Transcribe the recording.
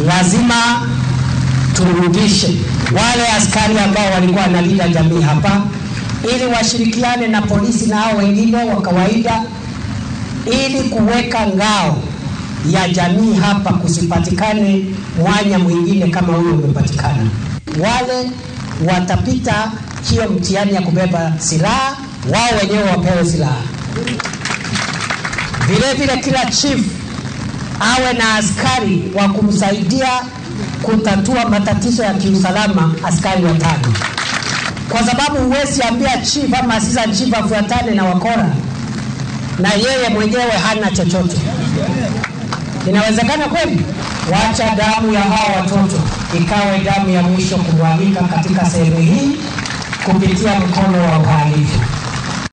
lazima turudishe wale askari ambao walikuwa wanalinda jamii hapa, ili washirikiane na polisi na hao wengine wa kawaida, ili kuweka ngao ya jamii hapa, kusipatikane mwanya mwingine kama huyo umepatikana. Wale watapita hiyo mtihani ya kubeba silaha, wao wenyewe wapewe silaha. Vile vile kila chief awe na askari wa kumsaidia kutatua matatizo ya kiusalama, askari watano, kwa sababu huwezi ambia chief ama asisa chief afuatane na wakora na yeye mwenyewe hana chochote. Inawezekana kweli? Wacha damu ya hawa watoto ikawe damu ya mwisho kumwagika katika sehemu hii kupitia mkono wa uhalifu.